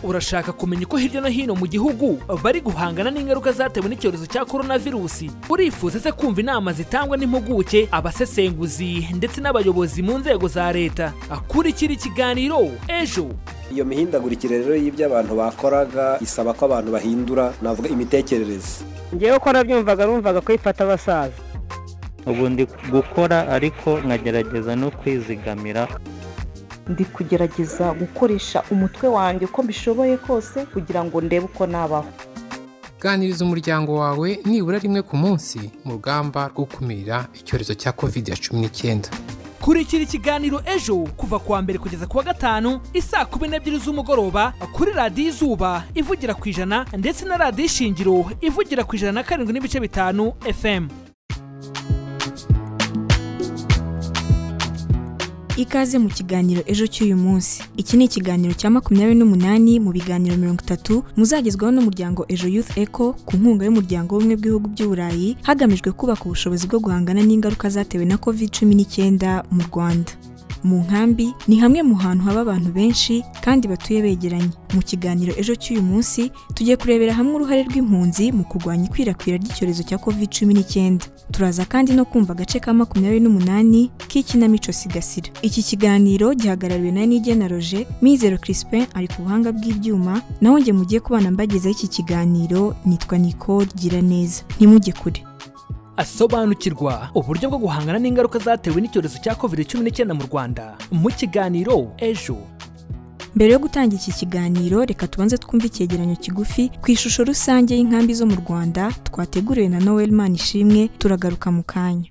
urashaka kumenya uko hirya no hino mu gihugu bari guhangana n'ingaruka zatewe n'icyorezo cya korona virusi urifuza se kumva inama zitangwa n'impuguke abasesenguzi ndetse n'abayobozi mu nzego za leta akurikira ikiganiro ejo iyo mihindagurikire rero y'ibyo abantu bakoraga isaba ko abantu bahindura navuga imitekerereze ngewe ko nabyumvaga numvaga ko ifata abasaza ubu ndi gukora ariko nkagerageza no kwizigamira ndi kugerageza gukoresha umutwe wanjye uko mbishoboye kose kugira ngo ndebe uko nabaho ganiriza umuryango wawe nibura rimwe ku munsi mu rugamba rwo gukumira icyorezo cya covid cumi n'icyenda kurikira ikiganiro ejo kuva kuwa mbere kugeza kuwa gatanu isaa kumi n'ebyiri z'umugoroba kuri radiyo izuba ivugira ku ijana ndetse na radiyo ishingiro ivugira ku ijana na karindwi n'ibice bitanu fm ikaze mu kiganiro ejo cy'uyu munsi iki ni ikiganiro cya makumyabiri n'umunani mu biganiro mirongo itatu muzagezwaho n'umuryango ejo youth eco ku nkunga y'umuryango w'ubumwe bw'ibihugu by'uburayi hagamijwe kubaka ubushobozi bwo guhangana n'ingaruka zatewe na covid cumi n'icyenda mu rwanda mu nkambi ni hamwe mu hantu haba abantu benshi kandi batuye begeranye mu kiganiro ejo cy'uyu munsi tugiye kurebera hamwe uruhare rw'impunzi mu kurwanya ikwirakwira ry'icyorezo cya covid cumi n'icyenda turaza kandi no kumva agace ka makumyabiri n'umunani k'ikinamico sigasira iki kiganiro gihagarariwe na nigena roje mizero crispin ari ku buhanga bw'ibyuma naho njye mugiye kubana mbagezaho iki kiganiro nitwa nicole giraneza ntimujye kure asobanukirwa uburyo bwo guhangana n'ingaruka zatewe n'icyorezo cya covid cumi n'icyenda mu rwanda mu kiganiro ejo mbere yo gutangira iki kiganiro reka tubanze twumve icyegeranyo kigufi ku ishusho rusange y'inkambi zo mu rwanda twateguriwe na noel ishimwe turagaruka mu kanya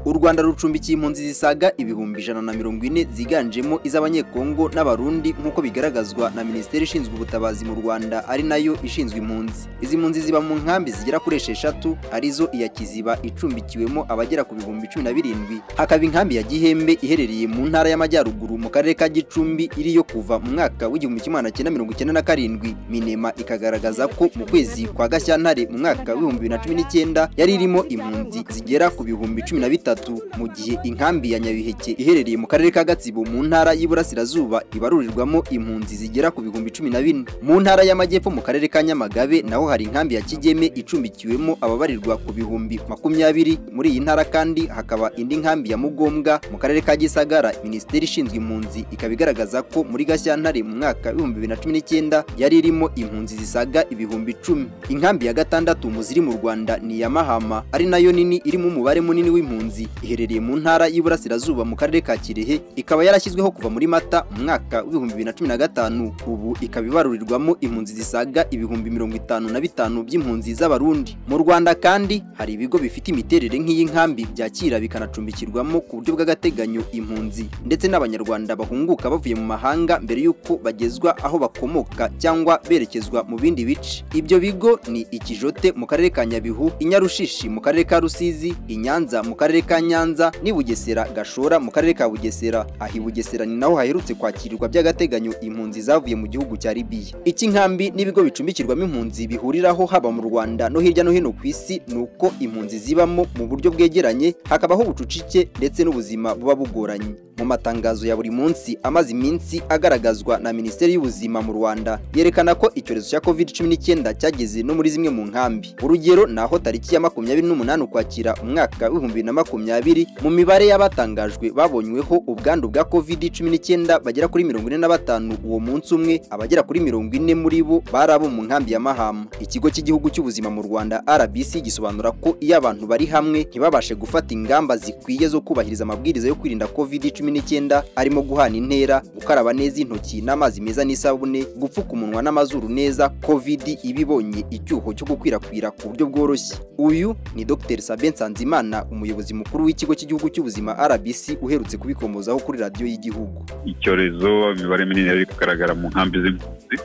u rwanda rucumbikiye impunzi zisaga ibihumbi ijana na mirongo ine ziganjemo iz'abanyekongo n'abarundi nk'uko bigaragazwa na minisiteri ishinzwe ubutabazi mu rwanda ari nayo ishinzwe impunzi izi mpunzi ziba mu nkambi zigera kuri esheshatu arizo iya kiziba icumbikiwemo abagera ku bihumbi cumi na birindwi hakaba inkambi ya gihembe iherereye mu ntara y'amajyaruguru mu karere ka gicumbi iri yo kuva mu mwaka w'igihumbi kimwe magana cyenda mirongo icyenda na karindwi minema ikagaragaza ko mu kwezi kwa gashyantare mu mwaka w'ibihumbi bibiri na cumi n'icyenda yari irimo impunzi zigera ku bihumbi cumi na bitatu mu gihe inkambi ya nyabiheke iherereye mu karere ka gatsibo mu ntara y'iburasirazuba ibarurirwamo impunzi zigera ku bihumbi cumi na bine mu ntara y'amajyepfo mu karere ka nyamagabe naho hari inkambi ya kigeme icumbikiwemo ababarirwa ku bihumbi makumyabiri muri iyi ntara kandi hakaba indi nkambi ya mugombwa mu karere ka gisagara minisiteri ishinzwe impunzi ikaba igaragaza ko muri gashyantare mu mwaka w'ibihumbi bibiri na cumi n'icyenda yari irimo impunzi zisaga ibihumbi icumi inkambi ya gatandatu mu ziri mu rwanda ni iya mahama ari nayo nini irimo umubare munini w'impunzi iherereye mu ntara y'iburasirazuba mu karere ka kirehe ikaba yarashyizweho kuva muri mata mu mwaka w'ibihumbi bibiri na cumi na gatanu ubu ikaba ibarurirwamo impunzi zisaga ibihumbi mirongo itanu na bitanu by'impunzi z'abarundi mu rwanda kandi hari ibigo bifite imiterere nk'iyi nkambi byakira bikanacumbikirwamo ku buryo bw'agateganyo impunzi ndetse n'abanyarwanda bahunguka bavuye mu mahanga mbere y'uko bagezwa aho bakomoka cyangwa berekezwa mu bindi bice ibyo bigo ni ikijote mu karere ka nyabihu inyarushishi mu karere ka rusizi inyanza mu karere ka Nyanza ni Bugesera Gashora mu karere ka Bugesera aho i Bugesera ni naho haherutse kwakirirwa by'agateganyo impunzi zavuye mu gihugu cya Libya iki nkambi n'ibigo bicumbikirwamo impunzi bihuriraho haba mu Rwanda no hirya no hino ku isi ni uko impunzi zibamo mu buryo bwegeranye hakabaho ubucucike ndetse n'ubuzima buba bugoranye mu matangazo ya buri munsi amaze iminsi agaragazwa na Minisiteri y'Ubuzima mu Rwanda yerekana ko icyorezo cya covid cumi n'icyenda cyageze no muri zimwe mu nkambi urugero ni aho tariki ya makumyabiri n'umunani ukwakira umwaka w'ibihumbi na makumyabiri mu mibare y'abatangajwe babonyweho ubwandu bwa covid cumi n'icyenda bagera kuri mirongo ine na batanu uwo munsi umwe abagera kuri mirongo ine muri bo bari abo mu nkambi ya mahama ikigo cy'igihugu cy'ubuzima mu rwanda rbc gisobanura ko iyo abantu bari hamwe ntibabashe gufata ingamba zikwiye zo kubahiriza amabwiriza yo kwirinda covid cumi n'icyenda arimo guhana intera gukaraba neza intoki n'amazi meza n'isabune gupfuka umunwa n'amazuru neza covid iba ibonye icyuho cyo gukwirakwira ku buryo bworoshye uyu ni dr sabe nsanzimana umuyobozi mukuru mukuru w'ikigo cy'igihugu cy'ubuzima rbc uherutse kubikomozaho kuri radiyo y'igihugu icyorezo imibare minini yari kugaragara mu nkambi z'impunzi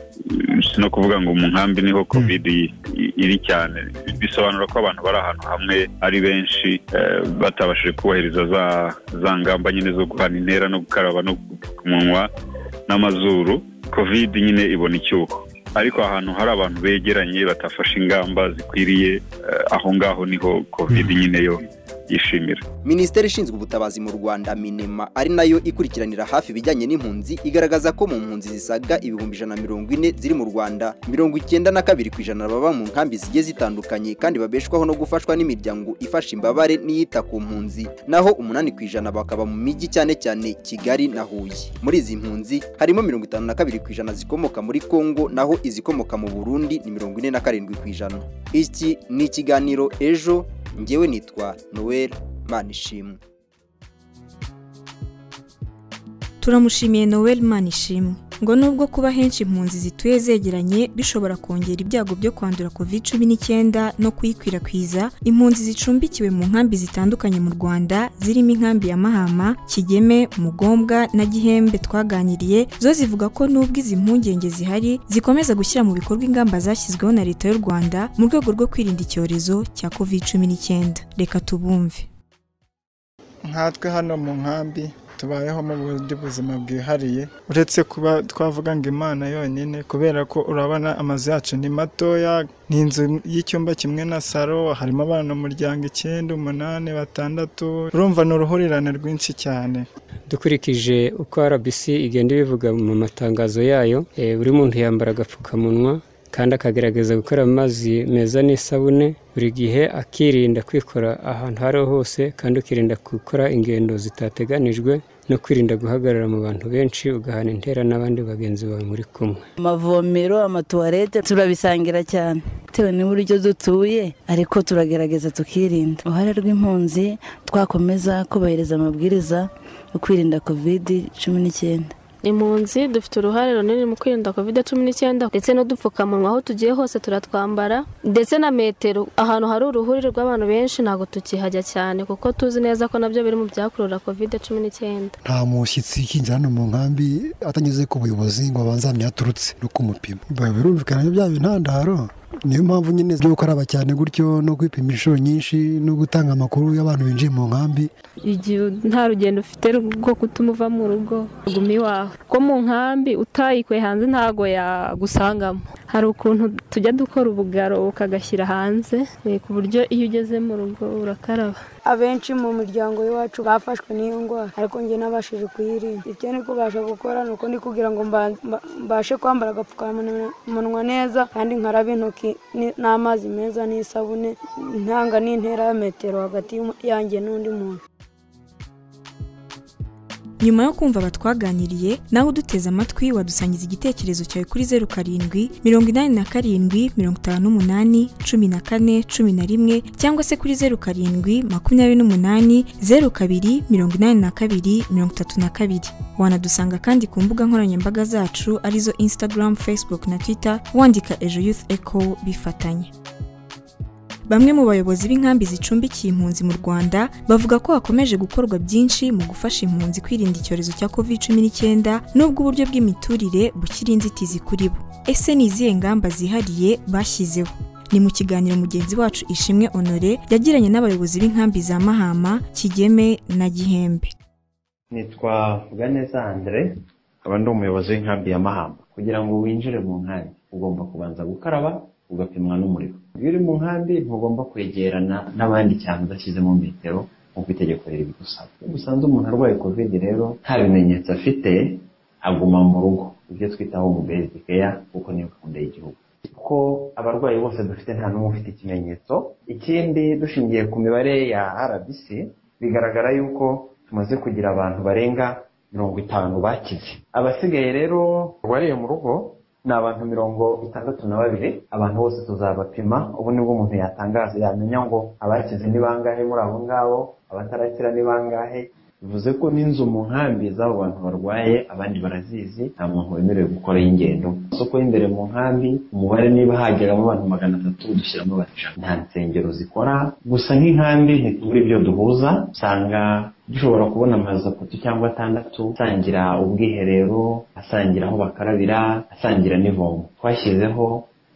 si no kuvuga ngo mu nkambi niho covid iri cyane bisobanura ko abantu bari ahantu hamwe ari benshi batabashije kubahiriza za ngamba nyine zo guhana intera no gukaraba no gupfuka umunwa n'amazuru covid nyine ibona icyuho ariko ahantu hari abantu begeranye batafashe ingamba zikwiriye aho ngaho niho covid nyine yo yishimira minisiteri ishinzwe ubutabazi mu rwanda minema ari nayo ikurikiranira hafi ibijyanye n'impunzi igaragaza ko mu mpunzi zisaga ibihumbi ijana na mirongo ine ziri mu rwanda mirongo icyenda na kabiri ku ijana baba mu nkambi zigiye zitandukanye kandi babeshwaho no gufashwa n'imiryango ifasha imbabare n'iyita ku mpunzi naho umunani ku ijana bakaba mu mijyi cyane cyane kigali na huye muri izi mpunzi harimo mirongo itanu na kabiri ku ijana zikomoka muri kongo naho izikomoka mu burundi ni mirongo ine na karindwi ku ijana iki ni ikiganiro ejo ngewe nitwa noel manishimwe turamushimiye noel manishimwe ngo nubwo kuba henshi impunzi zituye zegeranye bishobora kongera ibyago byo kwandura covid cumi n'icyenda no kuyikwirakwiza impunzi zicumbikiwe mu nkambi zitandukanye mu rwanda zirimo inkambi ya mahama kigeme mugombwa na gihembe twaganiriye zo zivuga ko nubwo izi mpungenge zihari zikomeza gushyira mu bikorwa ingamba zashyizweho na leta y'u rwanda mu rwego rwo kwirinda icyorezo cya covid cumi n'icyenda reka tubumve nkatwe hano mu nkambi tubayeho mu bundi buzima bwihariye uretse kuba twavuga ngo imana yonyine kubera ko urabona amazu yacu ni matoya ni inzu y'icyumba kimwe na saro harimo abana umuryango icyenda umunani batandatu urumva ni uruhurirane rwinshi cyane dukurikije uko rbc igenda ibivuga mu matangazo yayo buri muntu yambara agapfukamunwa kandi akagerageza gukora amazi meza n'isabune buri gihe akirinda kwikora ahantu aho ariho hose kandi ukirinda gukora ingendo zitateganijwe no kwirinda guhagarara mu bantu benshi ugahana intera n'abandi bagenzi bawe muri kumwe amavomero amatuwarete turabisangira cyane bitewe n'uburyo dutuye ariko turagerageza tukirinda uruhare rw'impunzi twakomeza kubahiriza amabwiriza yo kwirinda kovidi cumi n'icyenda impunzi dufite uruhare runini mu kwirinda covid cumi n'icyenda ndetse n'udupfukamunwa aho tugiye hose turatwambara ndetse na metero ahantu hari uruhurire rw'abantu benshi ntabwo tukihajya cyane kuko tuzi neza ko nabyo biri mu byakurura covid cumi n'icyenda nta mushyitsi ukinjira hano mu nkambi atanyuze ku buyobozi ngo abanze ahamye yaturutse no kumupima birumvikana bya bintandaro niyo mpamvu nyine zo gukaraba cyane gutyo no kwipima inshuro nyinshi no gutanga amakuru y'abantu binjiye mu nkambi igihe nta rugendo ufite rwo gutuma uva mu rugo guma iwawe ko mu nkambi utayikuye hanze ntago yagusangamo hari ukuntu tujya dukora ubugaro ukagashyira hanze ku buryo iyo ugeze mu rugo urakaraba abenshi mu muryango w'iwacu bafashwe n'iyo ndwara ariko njye nabashije kuyirinda ibyo ni kubasha gukora ni uko ndi kugira ngo mbashe kwambara agapfukamunwa neza kandi nkarabe intoki n'amazi meza n'isabune ntanga n'intera ya metero hagati yanjye n'undi muntu nyuma yo kumva abatwaganiriye nawe uduteze amatwi wadusangiza igitekerezo cyawe kuri zeru karindwi mirongo inani na karindwi mirongo itanu n'umunani cumi na kane cumi na rimwe cyangwa se kuri zeru karindwi makumyabiri n'umunani zeru kabiri mirongo inani na kabiri mirongo itatu na kabiri wanadusanga kandi ku mbuga nkoranyambaga zacu arizo instagram facebook na twitter wandika ejo youth echo bifatanye Bamwe mu bayobozi b'inkambi zicumbikiye impunzi mu Rwanda bavuga ko hakomeje gukorwa byinshi mu gufasha impunzi kwirinda icyorezo cya COVID-19 nubwo uburyo bw'imiturire bukiri inzitizi kuri bo. Ese ni izihe ngamba zihariye bashyizeho? Ni mu kiganiro mugenzi wacu Ishimwe Honore yagiranye n'abayobozi b'inkambi za Mahama, Kigeme na Gihembe. Nitwa Bwaneza Andre, aba ndi umuyobozi w'inkambi ya Mahama. Kugira ngo winjire mu nkambi, ugomba kubanza gukaraba, ugapimwa n'umuriro iyo uri mu nkambi ntugomba kwegerana n'abandi cyane udashyizemo metero nk'uko itegeko ribigusaba iyo usanze umuntu arwaye kovide rero nta bimenyetso afite aguma mu rugo ibyo twita home based care kuko niyo gahunda y'igihugu kuko abarwayi bose dufite nta n'umwe ufite ikimenyetso ikindi dushingiye ku mibare ya rbc bigaragara yuko tumaze kugira abantu barenga mirongo itanu bakize abasigaye rero barwariye mu rugo ni abantu mirongo itandatu na babiri abantu bose tuzabapima ubu nibwo umuntu yatangaza yamenya ngo abakize ni bangahe muri abo ngabo abatarakira ni bangahe bivuze ko n'inzu mu nkambi z'abo bantu barwaye abandi barazizi nta muntu wemerewe gukora y'ingendo isoko y'imbere mu nkambi umubare niba hageramo abantu magana atatu dushyiramo batanu nta nsengero zikora gusa nk'inkambi ntitubura ibyo duhuza usanga dushobora kubona amazu atatu cyangwa atandatu asangira ubwiherero asangira aho bakarabira asangira n'ivomo twashyizeho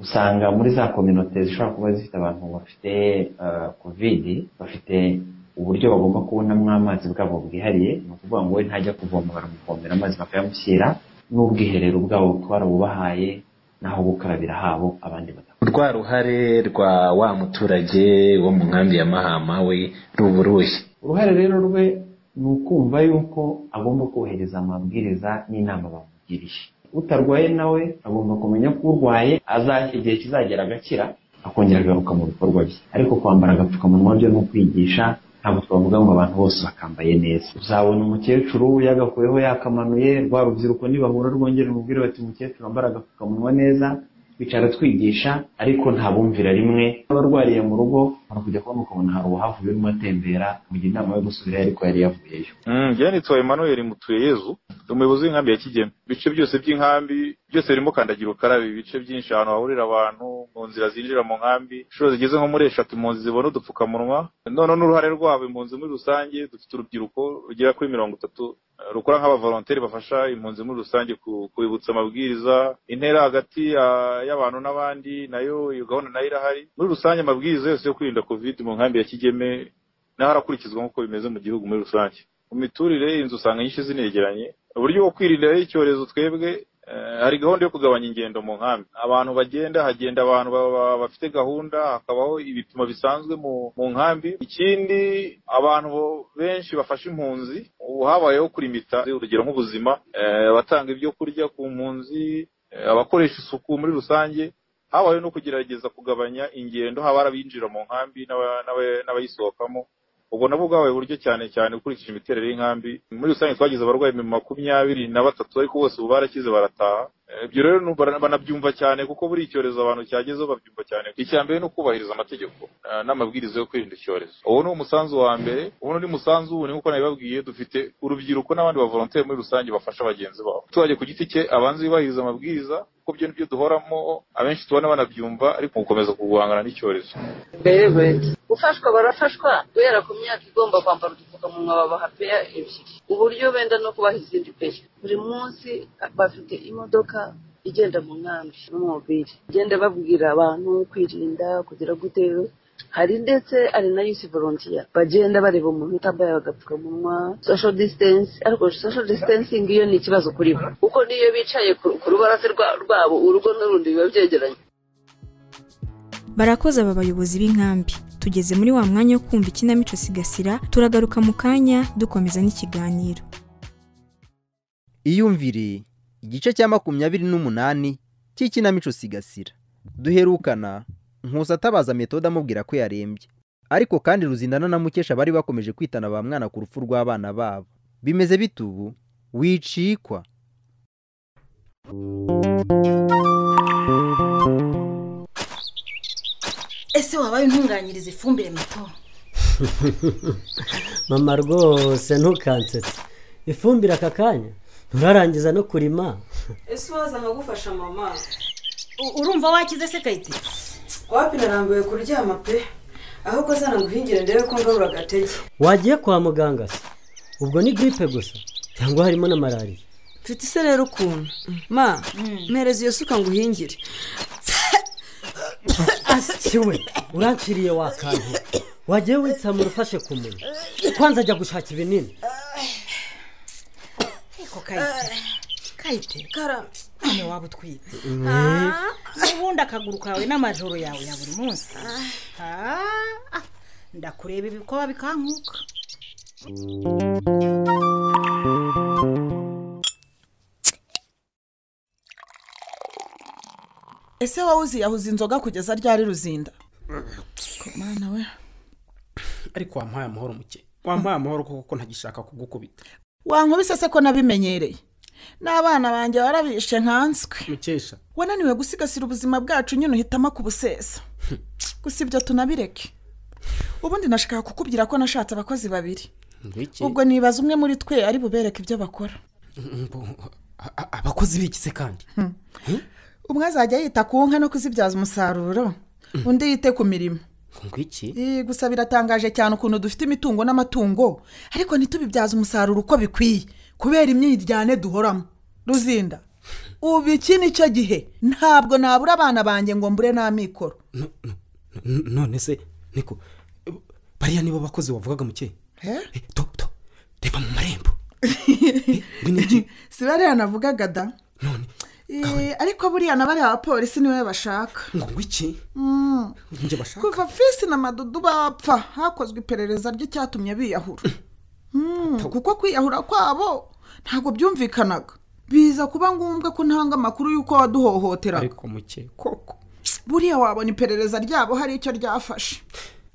usanga muri za kominote zishobora kuba zifite abantu bafite kovidi bafite uburyo bagomba kubonamo amazi bwabo bwihariye ni ukuvuga ngo we ntajya kuvoma baramuvomera amazi bakayamushyira n'ubwiherero bwabo kuko barabubahaye n'aho gukarabira habo abandi mu rwa ruhare rwa wa muturage wo mu nkambi ya mahama we ruba uruhe uruhare rero rwe ni ukumva yuko agomba kubahiriza amabwiriza n'inama bamugiriye utarwaye nawe agomba kumenya ko urwaye aza- igihe kizagera agakira akongera agaruka mu bikorwa bye ariko kwambara agapfukamunwa byo ni ukwigisha ntabwo twavuga ngo abantu bose bakambaye neza uzabona umukecuru yagakuyeho yakamanuye rwa rubyiruko nibahura rwongera umubwire bati umukecuru wambara agapfukamunwa neza twicara twigisha ariko nta bumvira rimwe abarwariye mu rugo hari kujya kubona ukabona hari uwahavuye urimo atembera mu gihe inama yo gusubirayo ariko yari yavuyeyo byanditswe Emmanuel Mutuyeyezu ni umuyobozi w'inkambi ya Kigeme ibice byose by'inkambi byose birimo kandagira ukarabe ibice byinshi ahantu hahurira abantu mu nzira zinjira mu nkambi inshuro zigeze nko muri eshatu impunzi zibona udupfukamunwa noneho n'uruhare rwabo impunzi muri rusange dufite urubyiruko rugera kuri mirongo itatu eh, rukora nk'abavolonteri bafasha impunzi muri rusange ku- kubibutsa amabwiriza intera hagati ya- y'abantu n'abandi nayo iyo gahunda nayo irahari muri rusange amabwiriza yose yo kwirinda covid mu nkambi ya Kigeme naho arakurikizwa nk'uko bimeze mu gihugu muri rusange mu miturire inzu usanga nyinshi zinegeranye uburyo bwo kwirinda rero icyorezo twebwe eh, hari gahunda yo kugabanya ingendo mu nkambi abantu bagenda hagenda abantu ba- ba- bafite gahunda hakabaho ibipimo bisanzwe mu mu nkambi ikindi abantu bo- benshi bafashe impunzi ubu habayeho kurimita urugero nk'ubuzima eh, abatanga ibyo kurya ku mpunzi eh, abakoresha isuku muri rusange habayeho no kugerageza kugabanya ingendo haba abinjira mu nkambi n'aba- n'aba- n'abayisohokamo ubwo nabwo bwabaye uburyo cyane cyane ukurikije imiterere y'inkambi muri rusange twagize abarwayi mu makumyabiri na batatu ariko bose ubu barakize barataha Eh, ibyo rero nu- bara- banabyumva cyane kuko buri icyorezo abantu cyagezeho babyumva cyane icya mbere ni ukubahiriza amategeko eh, n'amabwiriza yo kwirinda icyorezo uwo ni umusanzu wa mbere uwo ni umusanzu wundi nk'uko nabibabwiye dufite urubyiruko n'abandi bavolonteri muri rusange bafasha bagenzi babo umuturage ku giti cye abanza yubahiriza amabwiriza kuko byo nibyo duhoramo abenshi tubona banabyumva ariko gukomeza guhangana n'icyorezo gufashwa barafashwa guhera ku myaka igomba kwambara udupfukamunwa babaha peya ebyiri uburyo benda no kubaha izindi peya buri munsi bafite imodoka igenda mu nkambi n'umubiri igenda babwira abantu kwirinda kugira gute hari ndetse ari na yusi volontiya bagenda bareba umuntu utambaye agapfukamunwa social distance ariko social distancing iyo ni ikibazo kuri bo kuko niyo bicaye ku- ku rubaraza rwa- rwabo urugo n'urundi biba byegeranye barakoze aba bayobozi b'inkambi tugeze muri wa mwanya wo kumva ikinamico sigasira turagaruka mu kanya dukomeza n'ikiganiro iyumvire igice cya makumyabiri n'umunani cy'ikinamico sigasira duherukana nkusa atabaza metode amubwira ko yarembye ariko kandi ruzindana na mukesha bari bakomeje kwitana ba mwana ku rupfu rw'abana babo bimeze bite ubu wicikwa ese wabaye intunganyiriza ifumbire mato mama rwose ntukansetse ifumbire aka kanya nturarangiza no kurima ese waza nkagufasha mama U- urumva wakize se kayite wapi narambiwe kuryama pe ahubwo zana nguhingire ndebe ko ngarura agatege wagiye kwa muganga se ubwo ni giripe gusa cyangwa harimo na malariya mfite ise rero ukuntu ma mpereza iyo suka nguhingire asiwe uranciriye wa kantu wagiye witsamura ufashe ku munwa kwanza ajya gushaka ibinini ariko kayite kayite none waba utwite Mm. Ah, n'ubundi akaguru kawe n'amajoro yawe ya buri munsi Ah, ah, ndakureba ibikoba bikankuka ese wowe uziyahuza inzoga kugeza ryari ruzinda mana we ariko wampaye amahoro muke wampaye amahoro kuko ko ntagishaka kugukubita wankubise se ko nabimenyereye n'abana banjye barabishe nkanswe mukesha wananiwe gusigasira ubuzima bwacu nyine uhitamo kubusesa gusa ibyo tunabireke ubundi nashakaga kukubwira ko nashatse abakozi babiri ngwiki ubwo nibaza umwe muri twe ari bubereke ibyo bakora Mbo- a- a- abakozi bikize kandi umwe azajya yita ku nka no kuzibyaza umusaruro undi yite ku mirimo ngwiki Ii, gusa biratangaje cyane ukuntu dufite imitungo n'amatungo ariko ntitubibyaze umusaruro uko bikwiye kubera imyiryane duhoramo ruzinda ubu iki ni cyo gihe ntabwo nabura abana banjye ngo mbure n'amikoro N- none se niko bariya nibo bakozi wavugaga muke reba mu marembo si bariya navugaga da Eh, ariko buriya na bariya bapolisi niwe bashaka ngo ngwiki Mm. njye bashaka kuva fisi na madudu bapfa hakozwe iperereza ry'icyatumye biyahura Mm, kuko kwiyahura kwabo ntabwo byumvikanaga biza kuba ngombwa ko ntanga amakuru y'uko waduhohoteraga ariko muke buriya wabona iperereza ryabo hari icyo ryafashe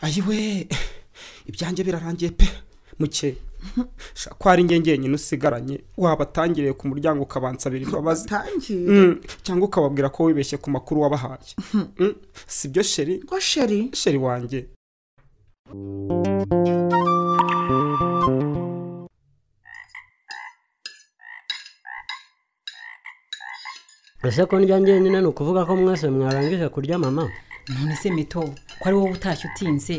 ayiwe ibyanjye birarangiye pe muke shaka ko ari njye njyenyine usigaranye wabatangiriye ku muryango ukabansabira imbabazi Watangiye? Mm, cyangwa ukababwira ko wibeshye ku makuru wabahaye Mm, si byo sheri ngo sheri sheri wanjye ese ko ndya njyenyine ni ukuvuga ko mwese mwarangije kurya mama none se mito ko ari wowe utashye utinze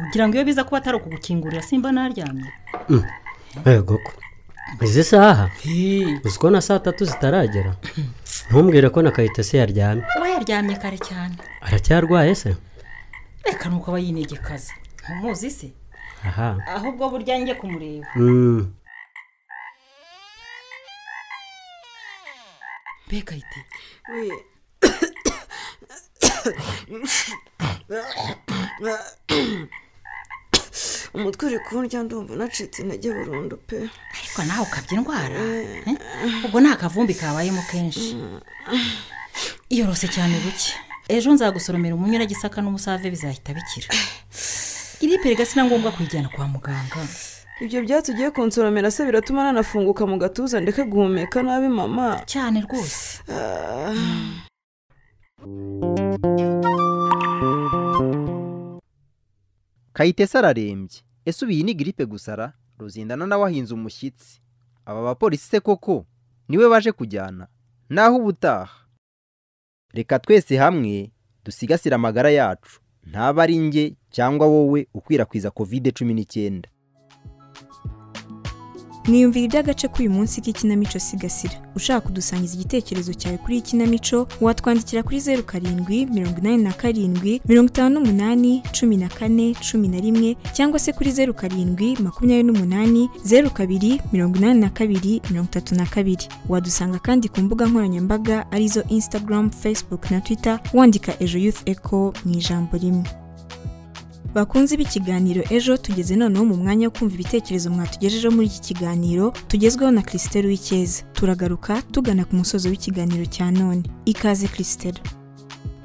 ugira ngo iyo biza kuba atari ukugukingurira simba naryamye yego ko izi saha uzi ko na saa tatu zitaragera ntumbwire ko na kayitesi yaryamye uba yaryamye kare cyane aracyarwaye se reka nuko aba yinegekaza ntumuzi se aha ahubwo burya njye kumureba Mm. mbega ite umutwe uri kundya ndumva nacitse intege burundu pe ariko nawe ukabya indwara eh? ubwo nta kavumbi kabayemo kenshi iyorose cyane buke ejo nzagusoromera umunyura gisaka n'umusave bizahita bikira iri perega si na ngombwa kuyijyana kwa muganga ibyo byatsi ugiye kunsoromera se biratuma nanafunguka mu gatuza ndeke guhumeka nabi mama cyane rwose kayitesi ararembye ese ubu iyi ni giripe gusara ruzindana nawe ahinze umushyitsi aba bapolisi se koko niwe baje kujyana naho ubutaha reka twese hamwe dusigasire amagara yacu ntaba ari njye cyangwa wowe ukwirakwiza kovide cumi n'icyenda mwiyumvira iby'agace k'uyu munsi k'ikinamico sigasira ushaka kudusangiza igitekerezo cyawe kuri iyi kinamico watwandikira kuri zeru karindwi mirongo inani na karindwi mirongo itanu n'umunani cumi na kane cumi na rimwe cyangwa se kuri zeru karindwi makumyabiri n'umunani zeru kabiri mirongo inani na kabiri mirongo itatu na kabiri wadusanga kandi ku mbuga nkoranyambaga arizo instagram facebook na twitter wandika ejo youth echo mu ijambo rimwe bakunze ibi kiganiro ejo tugeze noneho mu mwanya wo kumva ibitekerezo mwatugejejeho muri iki kiganiro tugezweho na kirisiteri w'icyeza turagaruka tugana ku musozo w'ikiganiro cya none ikaze kirisiteri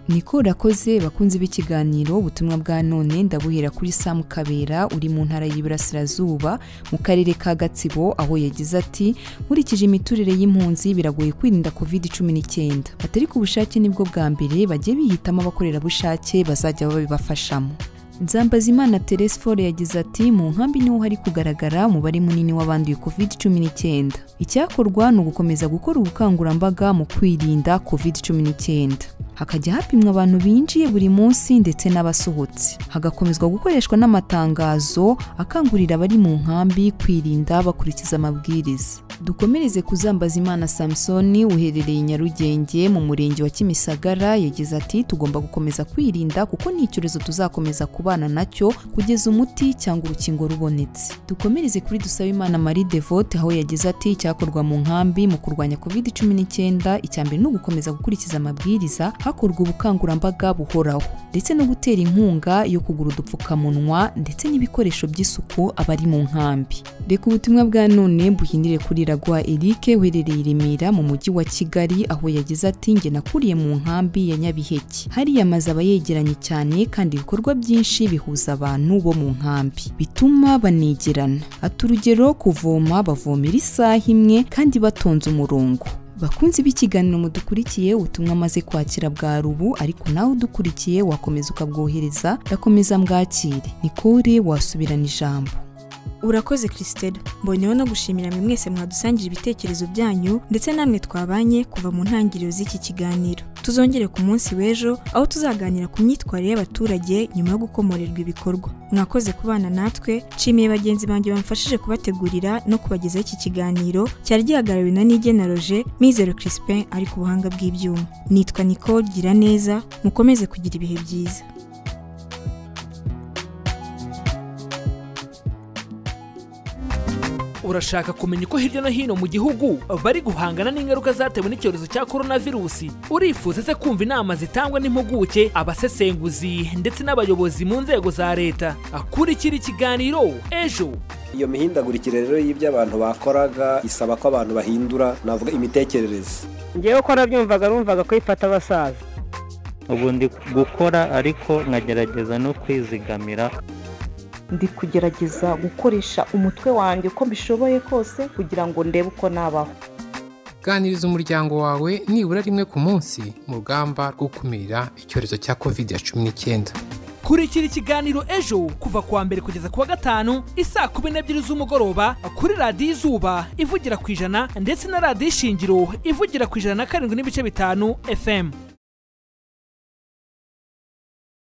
niko urakoze bakunze b'ikiganiro ubutumwa bwa none ndabuhera kuri samu kabera uri mu ntara y'iburasirazuba mu karere ka gatsibo aho yagize ati nkurikije imiturire y'impunzi biragoye kwirinda covid cumi n'icyenda batari ku bushake nibwo bwa mbere bagiye bihitamo abakorerabushake bazajya babibafashamo nzambazimana Therese fore yagize ati mu nkambi niho hari kugaragara umubare munini w'abanduye covid cumi n'icyenda icyakorwa ni ugukomeza gukora ubukangurambaga mu kwirinda covid cumi n'icyenda hakajya hapimwa abantu binjiye buri munsi ndetse n'abasohotse hagakomezwa gukoreshwa n'amatangazo akangurira abari mu nkambi kwirinda bakurikiza amabwiriza dukomereze kuzambaza imana samusoni uherereye i nyarugenge mu murenge wa kimisagara yagize ati tugomba gukomeza kwirinda kuko ni icyorezo tuzakomeza kubana nacyo kugeza umuti cyangwa urukingo rubonetse dukomereze kuri dusabe imana marie devote aho yagize ati icyakorwa mu nkambi mu kurwanya covid 19 icyambere ni ugukomeza gukurikiza amabwiriza hakorwa ubukangurambaga buhoraho ndetse no gutera inkunga yo kugura udupfukamunwa ndetse n'ibikoresho by'isuku abari mu nkambi reka ubutumwa bwa none buhindire kuri ragwa eric uherereye i remera mu mujyi wa kigali aho yagize ati njye nakuriye mu nkambi ya nyabiheke hariya amazu aba yegeranye cyane kandi ibikorwa byinshi bihuza abantu bo mu nkambi bituma banigerana ata urugero kuvoma bavomera isaha imwe kandi batonze umurongo bakunzi b'ikiganiro mudukurikiye ubutumwa amaze kwakira bwa rubu ariko nawe udukurikiye wakomeza ukabwohereza ndakomeza mbwakire nikore wasubirana ijambo urakoze kirisiteri mboneyeho no gushimira mwe mwese mwadusangira ibitekerezo byanyu ndetse namwe twabanye kuva mu ntangiriro z'iki kiganiro tuzongere ku munsi w'ejo aho tuzaganira ku myitwarire y'abaturage nyuma yo gukomorerwa ibikorwa mwakoze kubana natwe nshimiye bagenzi banjye bamfashije kubategurira no kubagezaho iki kiganiro cyari gihagarariwe na nigena roje mizero crispin ari ku buhanga bw'ibyuma nitwa nicole gira neza mukomeze kugira ibihe byiza urashaka kumenya uko hirya no hino mu gihugu bari guhangana n'ingaruka zatewe n'icyorezo cya korona virusi urifuza se kumva inama zitangwa n'impuguke abasesenguzi ndetse n'abayobozi mu nzego za leta kuri kiri kiganiro ejo iyo mihindagurikire rero y'ibyo abantu bakoraga isaba ko abantu bahindura navuga imitekerereze ngewe uko nabyumvaga numvaga kwifata abasaza ubu ndi gukora ariko nkagerageza no kwizigamira ndi kugerageza gukoresha umutwe wanjye uko mbishoboye kose kugira ngo ndebe uko nabaho ganiriza umuryango wawe nibura rimwe ku munsi mu rugamba rwo gukumira icyorezo cya kovide ya cumi n'icyenda kurikira ikiganiro ejo kuva kuwa mbere kugeza kuwa gatanu isaa kumi n'ebyiri z'umugoroba kuri radiyo izuba ivugira ku ijana ndetse na radiyo ishingiro ivugira ku ijana na karindwi n'ibice bitanu fm